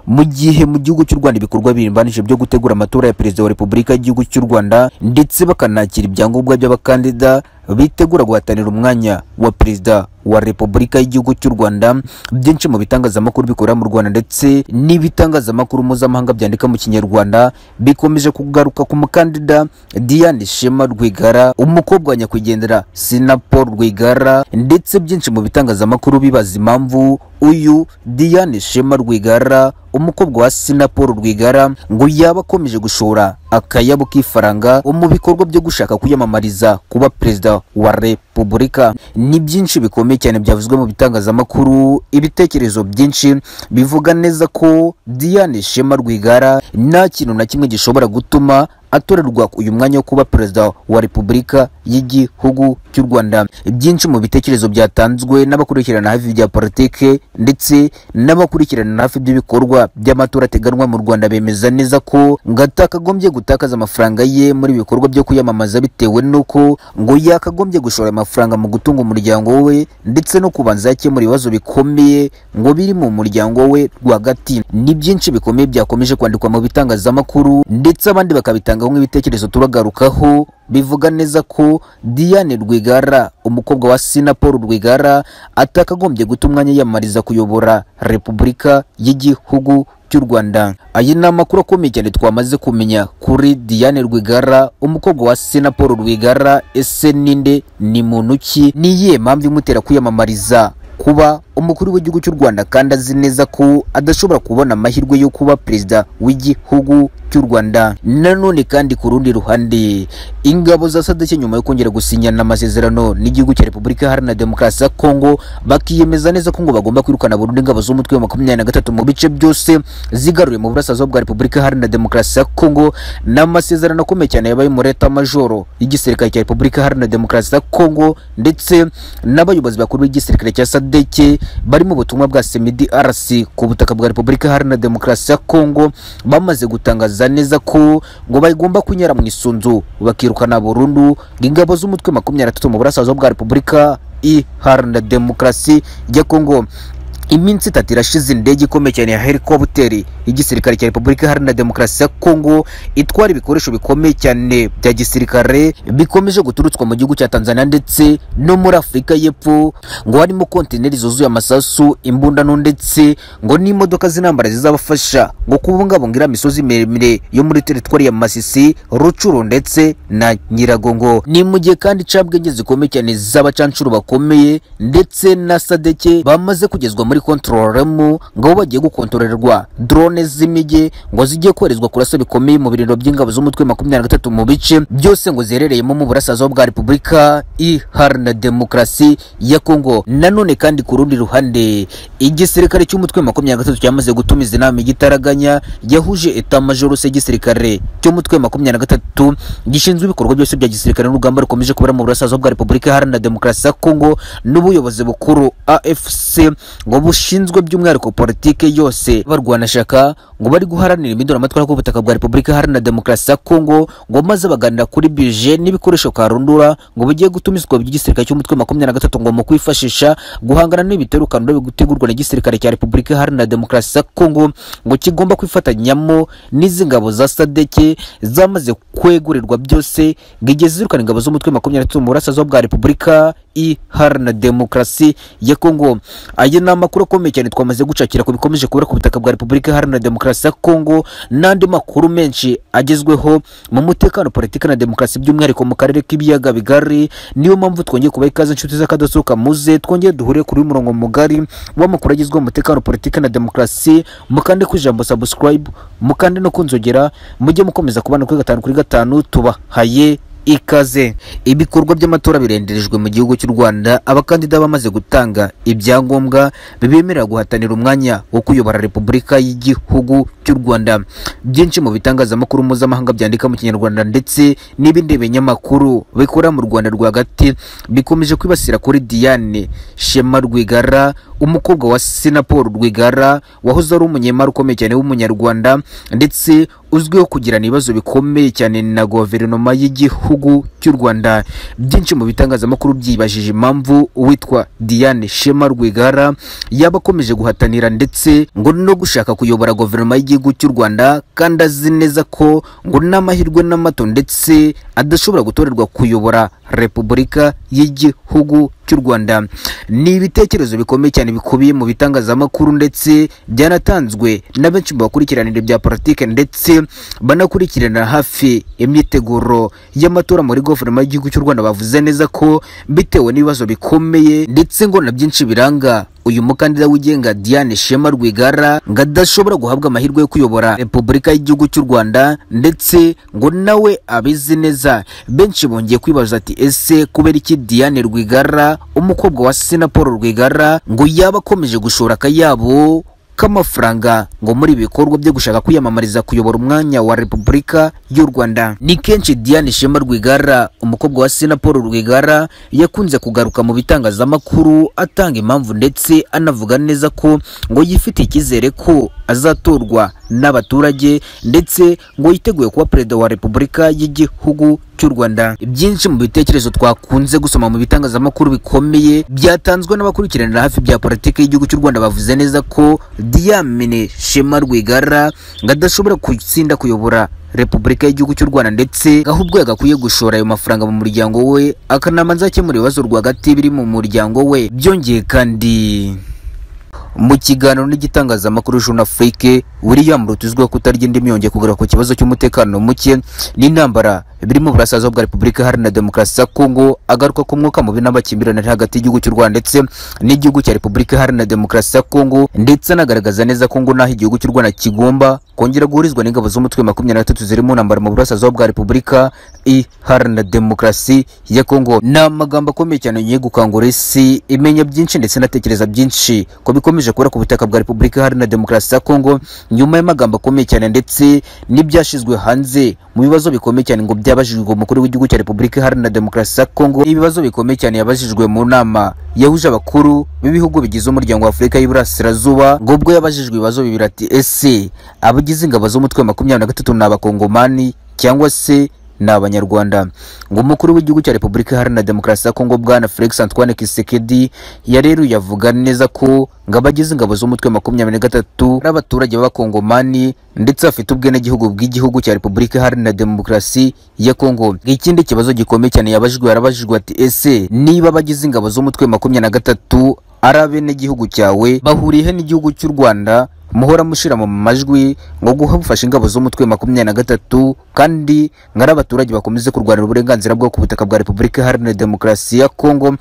mu gihe mu gihugu cy'u Rwanda ibikorwa birimbanije byo gutegura amatora ya perezida wa repubulika y'igihugu cy'u Rwanda ndetse bakanakira ibyangombwa by'abakandida bitegura guhatanira umwanya wa perezida wa repubulika y'igihugu cy'u Rwanda byinshi mu bitangazamakuru bikorera mu Rwanda ndetse n'ibitangazamakuru mpuzamahanga byandika mu kinyarwanda bikomeje kugaruka ku mukandida Diane Shema Rwigara umukobwa wa nyakwigendera Sinapol Rwigara ndetse byinshi mu bitangazamakuru bibaza impamvu uyu Diane Shema Rwigara umukobwa wa Sinapol Rwigara ngo yaba akomeje gushora akayabo k'ifaranga mu bikorwa byo gushaka kwiyamamariza kuba perezida wa repubulika ni byinshi bikomeye cyane byavuzwe mu bitangazamakuru ibitekerezo byinshi bivuga neza ko Diane Shema Rwigara nta kintu na kimwe gishobora gutuma atorerwa uyu mwanya wo kuba perezida wa repubulika y'igihugu cy'u Rwanda byinshi mu bitekerezo byatanzwe n'abakurikirana hafi bya politike ndetse n'abakurikirana hafi by'ibikorwa by'amatora ateganwa mu Rwanda bemeza neza ko ngo atakagombye gutakaza amafaranga ye muri ibikorwa byo kwiyamamaza bitewe n'uko ngo yakagombye gushora amafaranga mu gutunga umuryango we ndetse no kubanza yakemura ibibazo bikomeye ngo biri mu muryango we rwagati ni byinshi bikomeye byakomeje kwandikwa mu bitangazamakuru ndetse abandi bakabitanga batangaho nk'ibitekerezo turagarukaho bivuga neza ko Diane Rwigara umukobwa wa Sina Paul Rwigara atakagombye guta umwanya yiyamamariza kuyobora Repubulika y'Igihugu cy'u Rwanda. Aya ni amakuru akomeye cyane twamaze kumenya kuri Diane Rwigara umukobwa wa Sina Paul Rwigara ese ninde ni muntu ki ni iyihe mpamvu imutera kwiyamamariza kuba umukuru w'igihugu cy'u Rwanda kandi azi neza ko adashobora kubona amahirwe yo kuba perezida w'igihugu cy'u Rwanda. Nanone kandi ku rundi ruhande ingabo za sadeke nyuma yo kongera gusinyana amasezerano n'igihugu cya Repubulika Iharanira Demokarasi ya Kongo bakiyemeza neza ko ngo bagomba kwirukana burundu ingabo z'umutwe wa makumyabiri na gatatu mu bice byose zigaruye mu burasirazuba bwa Repubulika Iharanira Demokarasi ya Kongo n'amasezerano akomeye cyane yabaye muri leta majoro y'igisirikare cya Repubulika Iharanira Demokarasi ya Kongo ndetse n'abayobozi bakuru b'igisirikare cya sadeke bari mu butumwa bwa CMDRC ku butaka bwa Repubulika Iharanira Demokarasi ya Kongo bamaze gutangaza neza ko ngo bagomba kunyara mu isunzu bakirukana burundu ingabo z'umutwe makumyabiri na tatu mu burasirazuba bwa Repubulika Iharanira Demokarasi ya Kongo iminsi itatu irashize indege ikomeye cyane ya helikopteri y'igisirikare cya Repubulika Iharanira Demokarasi ya Kongo itwara ibikoresho bikomeye cyane bya gisirikare bikomeje guturutswa mu gihugu cya Tanzania ndetse no muri Afurika y'Epfo ngo harimo kontineri zuzuye amasasu imbundano ndetse ngo n'imodoka z'intambara zizabafasha ngo kubungabunga iriya misozi miremire yo muri teritwari ya Masisi Rucuru ndetse na Nyiragongo ni mu gihe kandi icabwenge zikomeye cyane z'abacancuru bakomeye ndetse na Sadeke bamaze kugezwa muri muri kontororemu ngo bagiye gukontororerwa drone z'imijyi ngo zigiye koherezwa kurasa bikomeye mu birindiro by'ingabo z'umutwe makumyabiri na gatatu mu bice byose ngo ziherereyemo mu burasirazuba bwa repubulika iharanira demokarasi ya kongo nanone kandi ku rundi ruhande igisirikare cy'umutwe makumyabiri na gatatu cyamaze gutumiza inama igitaraganya yahuje etamajoro se igisirikare cy'umutwe makumyabiri na gatatu gishinzwe ibikorwa byose bya gisirikare n'urugamba rukomeje kubera mu burasirazuba bwa repubulika iharanira demokarasi ya kongo n'ubuyobozi bukuru afc ngo bushinzwe by'umwihariko politike yose barwanashaka ngo bari guharanira impinduramatwara ku butaka bwa Repubulika Iharanira Demokarasi ya Kongo ngo maze baganira kuri bije n'ibikoresho karundura ngo bigiye gutumizwa by'igisirikare cy'umutwe makumyabiri na gatatu ngo mu kwifashisha guhangana n'ibitero karundura bigutegurwa na gisirikare cya Repubulika Iharanira Demokarasi ya Kongo ngo kigomba kwifatanyamo n'izi ngabo za Sadeke zamaze kwegurirwa byose ngigeze zirukana ingabo z'umutwe makumyabiri na gatatu mu burasirazuba bwa Repubulika Iharanira Demokarasi ya Kongo aya ni amakuru akomeye cyane twamaze gucakira ku bikomeje kubera ku butaka bwa Repubulika Iharanira Demokarasi ya Kongo n'andi makuru menshi agezweho mu mutekano politiki na demokarasi by'umwihariko mu karere k'ibiyaga bigari niyo mpamvu twongeye kubaha ikaze inshuti z'akadasohoka muze twongeye duhure kuri umurongo mugari w'amakuru agezweho mu mutekano politiki na demokarasi mukande ku ijambo subscribe mukande no kunzogera mujye mukomeza kubana kuri gatanu kuri gatanu tubahaye ikaze ibikorwa by'amatora birenderejwe mu gihugu cy'u Rwanda abakandida bamaze gutanga ibyangombwa bibemerera guhatanira umwanya wo kuyobora Repubulika y'igihugu cy'u Rwanda byinshi mu bitangazamakuru mpuzamahanga byandika mu kinyarwanda ndetse n'ibindi binyamakuru bikora mu Rwanda rwagati bikomeje kwibasira kuri Diane Shema Rwigara umukobwa wa Sinapol Rwigara wahoze ari umunyemari ukomeye cyane w'umunyarwanda ndetse uzwiho kugirana ibibazo bikomeye cyane na guverinoma y'igihugu cy'u Rwanda byinshi mu bitangazamakuru byibajije impamvu uwitwa Diane Shema Rwigara yaba akomeje guhatanira ndetse ngo no gushaka kuyobora guverinoma y'igihugu cy'u Rwanda kandi azi neza ko ngo n'amahirwe n'amato ndetse adashobora gutorerwa kuyobora Repubulika y'igihugu cy'u Rwanda ni ibitekerezo bikomeye cyane bikubiye mu bitangazamakuru ndetse byanatanzwe na benshi mu bakurikiranire bya politike ndetse banakurikirana hafi imyiteguro y'amatora muri guverinoma y'igihugu cy'u Rwanda bavuze neza ko bitewe n'ibibazo bikomeye ndetse ngo na byinshi biranga uyu mukandida wigenga Diane Shema Rwigara ngo adashobora guhabwa amahirwe yo kuyobora Repubulika y'igihugu cy'u Rwanda ndetse ngo nawe abizi neza benshi bongeye kwibaza ati ese kubera iki Diane Rwigara umukobwa wa Sina Paul Rwigara ngo yaba akomeje gushora akayabo k'amafaranga ngo muri ibi bikorwa byo gushaka kwiyamamariza kuyobora umwanya wa Repubulika y'u Rwanda. Ni kenshi Diane Shema Rwigara, umukobwa wa Sina Paul Rwigara, yakunze kugaruka mu bitangazamakuru atanga impamvu ndetse anavuga neza ko ngo yifitiye icyizere ko azatorwa n'abaturage ndetse ngo yiteguye kuba perezida wa Repubulika y'igihugu cy'u Rwanda. Byinshi mu bitekerezo twakunze gusoma mu bitangazamakuru bikomeye byatanzwe n'abakurikiranira hafi bya politiki y'igihugu cy'u Rwanda bavuze neza ko Diamine Shema Rwigara ngo adashobora gutsinda kuyobora Repubulika y'igihugu cy'u Rwanda ndetse ahubwo yagakwiye gushora ayo mafaranga mu muryango we akanama nzakemura ibibazo rwagati biri mu muryango we. Byongeye kandi mu kiganiro n'igitangazamakuru Jeune Afrique William Ruto uzwiho kutarya indimi yongeye kugaruka ku kibazo cy'umutekano muke n'intambara birimo burasazwa bwa Repubulika Iharanira Demokarasi ya Kongo agaruka ku mwuka mubi n'amakimbirane ari hagati y'igihugu cy'u Rwanda ndetse n'igihugu cya Repubulika Iharanira Demokarasi ya Kongo ndetse anagaragaza neza ko ngo naho igihugu cy'u Rwanda kigomba kongera guhurizwa n'ingabo z'umutwe makumyabiri na gatatu ziri mu ntambara mu burasazwa bwa Repubulika Iharanira Demokarasi ya Kongo ni amagambo akomeye cyane yongeye gukangura isi imenya byinshi ndetse inatekereza byinshi ko bikomeje kubura ku butaka bwa Repubulika Iharanira Demokarasi ya Kongo nyuma y'amagambo akomeye cyane ndetse n'ibyashyizwe hanze mu bibazo bikomeye cyane ngo byabajijwe umukuru w'igihugu cya Repubulika Iharanira Demokarasi ya Kongo ibibazo bikomeye cyane yabajijwe mu nama yahuje abakuru b'ibihugu bigize umuryango wa Afurika y'Iburasirazuba ngo ubwo yabajijwe ibibazo bibiri ati ese abagize ingabo z'umutwe wa makumyabiri na gatatu ni abakongomani cyangwa se ni abanyarwanda ngo umukuru w'igihugu cya repubulika iharanira demokarasi ya kongo bwana felix antoine kisekedi yareruye avuga neza ko ngo abagize ingabo z'umutwe makumyabiri na gatatu ari abaturage b'abakongomani ndetse bafite ubwenegihugu bw'igihugu cya repubulika iharanira demokarasi ya kongo ikindi kibazo gikomeye cyane yabajijwe yarabajijwe ati ese niba abagize ingabo z'umutwe makumyabiri na gatatu ari abenegihugu cyawe bahuriye n'igihugu cy'u rwanda muhora mushira mu majwi ngo guha bufasha ingabo z'umutwe makumyabiri na gatatu kandi ngo ari abaturage bakomeze kurwanira uburenganzira bwo ku butaka bwa repubulika iharanira demokarasi ya kongo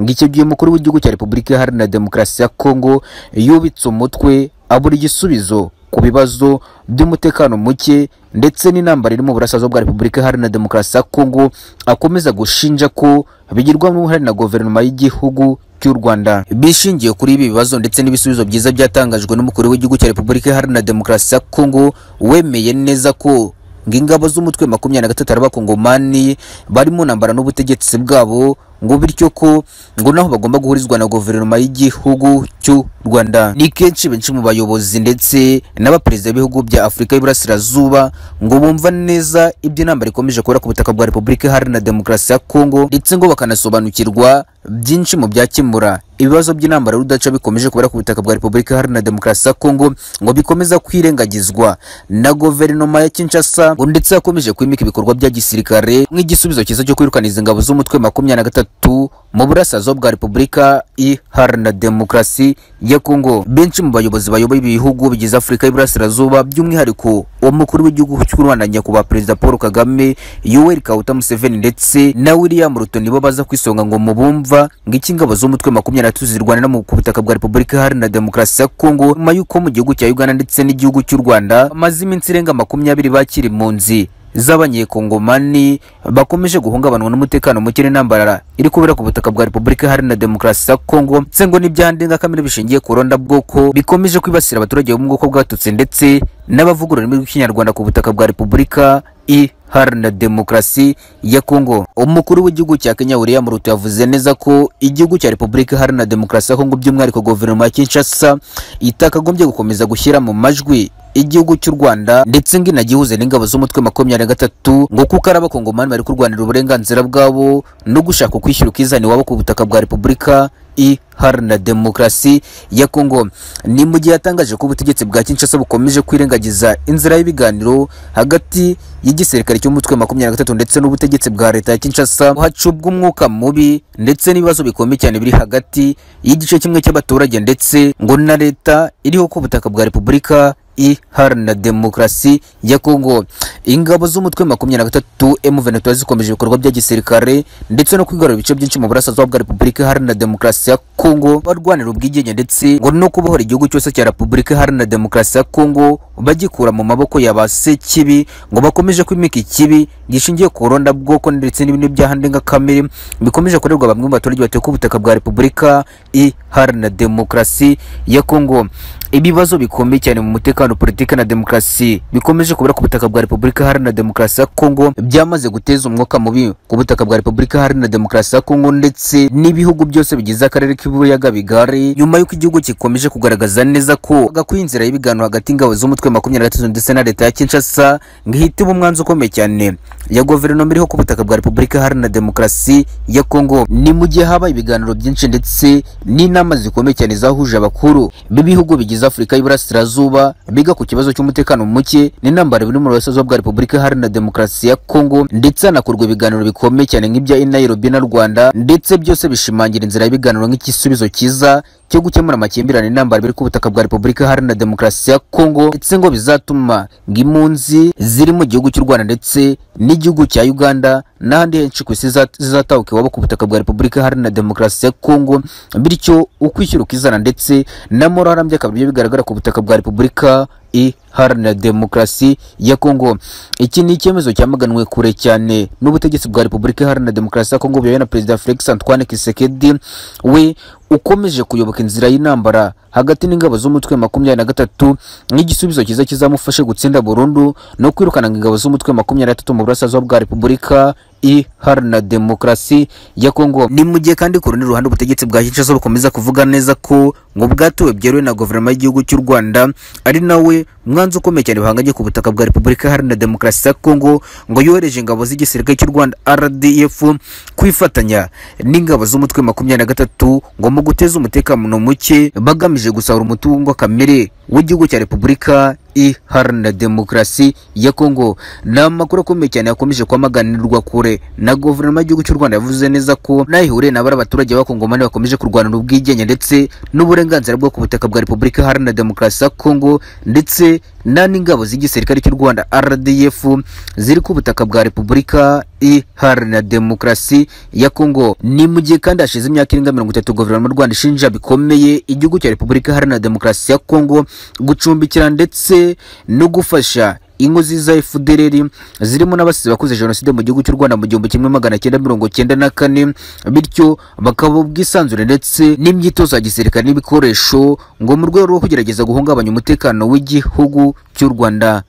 ngo icyo gihe umukuru w'igihugu cya repubulika iharanira demokarasi ya kongo yubitse umutwe abura igisubizo ku bibazo by'umutekano muke ndetse n'intambara iri mu burasirazuba bwa repubulika iharanira demokarasi ya kongo akomeza gushinja ko bigirwamo uruhare na guverinoma y'igihugu cy'u Rwanda bishingiye kuri ibi bibazo ndetse n'ibisubizo byiza byatangajwe n'umukuru w'igihugu cya Repubulika Iharanira Demokarasi ya Kongo wemeye neza ko ngo ingabo z'umutwe makumyabiri na gatatu ari abakongomani bari mu ntambara n'ubutegetsi bwabo ngo bityo ko ngo naho bagomba guhurizwa na guverinoma y'igihugu cy'u Rwanda ni kenshi benshi mu bayobozi ndetse n'abaperezida b'ibihugu bya Afurika y'Iburasirazuba ngo bumva neza ibyo intambara ikomeje kubera ku butaka bwa Repubulika Iharanira Demokarasi ya Kongo ndetse ngo bakanasobanukirwa byinshi mu byakemura ibibazo by'intambara rudaca bikomeje kubera ku butaka bwa Repubulika Iharanira Demokarasi ya Kongo ngo bikomeza kwirengagizwa na guverinoma ya Kinshasa ngo ndetse yakomeje kwimika ibikorwa bya gisirikare nk'igisubizo cyiza cyo kwirukaniza ingabo z'umutwe makumyabiri na gatatu gatatu mu burasirazuba bwa Repubulika Iharanira Demokarasi ya Kongo. Benshi mu bayobozi bayoboye ibihugu bigize Afurika y'Iburasirazuba by'umwihariko umukuru w'igihugu cy'u Rwanda nyakubahwa Perezida Paul Kagame, Yoweri Kaguta Museveni ndetse na William Ruto nibo baza kwisonga ngo mu bumva ngo iki ingabo z'umutwe makumyabiri na gatatu zirwanira mu butaka bwa Repubulika Iharanira Demokarasi ya Kongo nyuma y'uko mu gihugu cya Uganda ndetse n'igihugu cy'u Rwanda bamaze iminsi irenga makumyabiri bakiri impunzi z'abanyekongomani bakomeje guhungabanwa n'umutekano muke n'intambara iri kubera ku butaka bwa Repubulika Iharanira Demokarasi ya Kongo ndetse ngo n'ibyaha ndengakamere bishingiye ku bwoko bikomeje kwibasira abaturage bo mu bwoko bw'Abatutsi ndetse n'abavuga ururimi rw'Ikinyarwanda ku butaka bwa Repubulika Iharanira Demokarasi ya Kongo. Umukuru w'igihugu cya Kenya William Ruto yavuze neza ko igihugu cya Repubulika Iharanira Demokarasi ya Kongo by'umwihariko guverinoma ya Kinshasa itakagombye gukomeza gushyira mu majwi igihugu cy'u Rwanda ndetse ngo inagihuze n'ingabo z'umutwe makumyabiri na gatatu ngo kuko ari abakongomani bari kurwanira uburenganzira bwabo no gushaka kwishyura ukizana iwabo ku butaka bwa repubulika iharanira demokarasi ya Kongo ni mu gihe yatangaje ko ubutegetsi bwa Kinshasa bukomeje kwirengagiza inzira y'ibiganiro hagati y'igisirikare cy'umutwe makumyabiri na gatatu ndetse n'ubutegetsi bwa leta ya Kinshasa hacubwa umwuka mubi ndetse n'ibibazo bikomeye cyane biri hagati y'igice kimwe cy'abaturage ndetse ngo na leta iriho ku butaka bwa repubulika iharanira demokarasi ya Kongo. Ingabo z'umutwe makumyabiri na gatatu M23 zikomeje ibikorwa bya gisirikare ndetse no kwigarura ibice byinshi mu burasirazuba bwa Repubulika iharanira demokarasi ya Kongo, barwanira ubwigenge ndetse ngo no kubohora igihugu cyose cya Repubulika iharanira demokarasi ya Kongo bagikura mu maboko ya ba Sekibi ngo bakomeje kwimika ikibi gishingiye ku rondabwoko ndetse n'ibindi byaha ndengakamere bikomeje kurerwa bamwe mu baturage batuye ku butaka bwa Repubulika iharanira demokarasi ya Kongo. Ibibazo bikomeye cyane mu mutekano, politiki na demokarasi bikomeje kubura ku butaka bwa Repubulika Iharanira Demokarasi ya Kongo byamaze guteza umwuka mubi ku butaka bwa Repubulika Iharanira Demokarasi ya Kongo ndetse n'ibihugu byose bigize akarere k'ibuyaga bigari nyuma y'uko igihugu gikomeje kugaragaza neza ko agakwiye inzira y'ibiganiro hagati y'ingabo z'umutwe makumyabiri na gatatu ndetse na leta ya Kinshasa ngo ihitemo umwanzi ukomeye cyane ya guverinoma iriho ku butaka bwa Repubulika Iharanira Demokarasi ya Kongo. Ni mu gihe habaye ibiganiro byinshi ndetse n'inama zikomeye cyane zahuje abakuru b'ibihugu bigize Afurika y'Iburasirazuba biga ku kibazo cy'umutekano muke n'intambara biri mu burasirazuba bwa Repubulika Iharanira Demokarasi ya Kongo ndetse hanakorwa ibiganiro bikomeye cyane nk'ibya Nairobi na Rwanda ndetse byose bishimangira inzira y'ibiganiro nk'igisubizo cyiza cyo gukemura amakimbirane n'intambara biri ku butaka bwa Repubulika Iharanira Demokarasi ya Kongo ndetse ngo bizatuma ng'impunzi ziri mu gihugu cy'u Rwanda ndetse n'igihugu cya Uganda n'ahandi henshi ku isi ziza- zizatahuka iwabo ku butaka bwa Repubulika Iharanira Demokarasi ya Kongo bityo ukwishyura ukizana ndetse na moro harambye akaba aribyo bigaragara ku butaka bwa Repubulika iharanira demokarasi ya Kongo. Iki ni icyemezo cyamaganwe kure cyane n'ubutegetsi bwa Repubulika Iharanira Demokarasi ya Kongo buyobowe na Perezida Felix Antoine Tshisekedi we ukomeje kuyoboka inzira y'intambara hagati n'ingabo z'umutwe makumyabiri na gatatu nk'igisubizo cyiza kizamufashe gutsinda burundu no kwirukana ingabo z'umutwe makumyabiri na gatatu mu burasirazuba bwa Repubulika iharanira demokarasi ya Kongo. Ni mu gihe kandi ku rundi ruhande ubutegetsi bwa Kinshasa bukomeza kuvuga neza ko ngo bwatuwe byeruye na guverinoma y'igihugu cy'u Rwanda ari nawe mwanzi ukomeye cyane bahanganye ku butaka bwa Repubulika Iharanira Demokarasi ya Kongo ngo yohereje ingabo z'igisirikare cy'u Rwanda RDF kwifatanya n'ingabo z'umutwe makumyabiri na gatatu ngo mu guteza umutekano muke bagamije gusahura umutungo kamere w'igihugu cya Repubulika iharanira demokarasi ya Kongo. Ni amakuru akomeye cyane yakomeje kwamaganirwa kure na guverinoma y'igihugu cy'u Rwanda yavuze neza ko nayo ihuriye na bari abaturage b'abakongomani bakomeje kurwanira ubwigenge ndetse n'uburenganzira bwo ku butaka bwa Repubulika Iharanira Demokarasi ya Kongo ndetse na n'ingabo z'igisirikare cy'u Rwanda RDF ziri ku butaka bwa Repubulika Iharanira Demokarasi ya Kongo. Ni mu gihe kandi hashize imyaka irenga mirongo itatu guverinoma y'u Rwanda ishinja bikomeye igihugu cya Repubulika Iharanira Demokarasi ya Kongo gucumbikira ndetse no gufasha ingo ziza FDLR zirimo n'abasizi bakoze jenoside mu gihugu cy'u Rwanda mu gihumbi kimwe magana cyenda mirongo cyenda na kane bityo bakaba ubwisanzure ndetse n'imyitozo ya gisirikare n'ibikoresho ngo mu rwego rwo kugerageza guhungabanya umutekano w'igihugu cy'u Rwanda